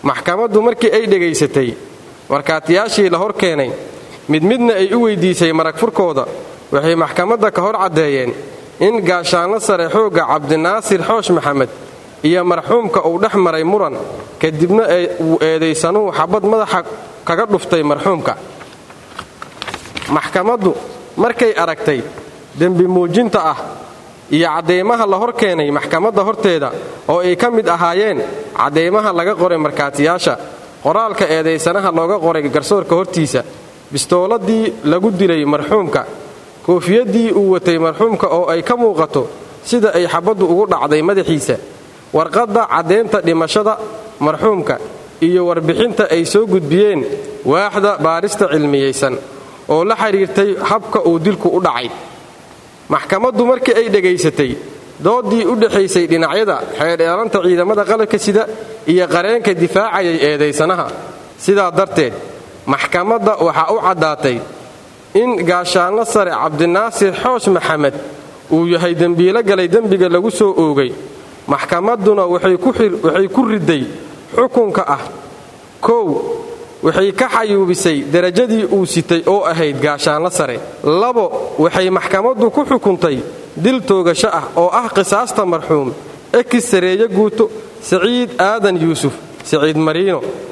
maxkamaddu markii ay dhegaysatay markaatiyaashii la hor keenay mid midna ay u weyddiisay marag furkooda waxay maxkamadda ka hor caddeeyeen in gaashaanlo sare xoogga cabdinaasir xoosh maxamed iyo marxuumka uu dhex maray muran kadibna uu eedaysanuhu xabad madaxa kaga dhuftay marxuumka maxkamaddu markay aragtay dembi muujinta ah iyo caddaymaha la hor keenay maxkamadda horteeda oo ay ka mid ahaayeen caddaymaha laga qoray markaatiyaasha qoraalka eedaysanaha looga qoray garsoorka hortiisa bistooladii lagu dilay marxuumka koofiyaddii uu watay marxuumka oo ay ka muuqato sida ay xabaddu ugu dhacday madaxiisa warqadda caddaynta dhimashada marxuumka iyo warbixinta ay soo gudbiyeen waaxda baarista cilmiyaysan oo la xidhiirtay habka uu dilku u dhacay maxkamaddu markii ay dhegaysatay dooddii u dhexaysay dhinacyada xeerdheelanta ciidamada qalabka sida iyo qareenka difaacayay eedaysanaha sidaa darteed maxkamadda waxaa u caddaatay in gaashaanlo sare cabdinaasir xoosh maxamed uu yahay dembiilo galay dembiga lagu soo oogay maxkamadduna waxay ku riday xukunka ah kow waxay ka xayuubisay derajadii uu sitay oo ahayd gaashaanlo sare labo waxay maxkamaddu ku xukuntay dil toogasho ah oo ah qisaasta marxuum ekis sareeye guuto saciid aadan yuusuf saciid mariino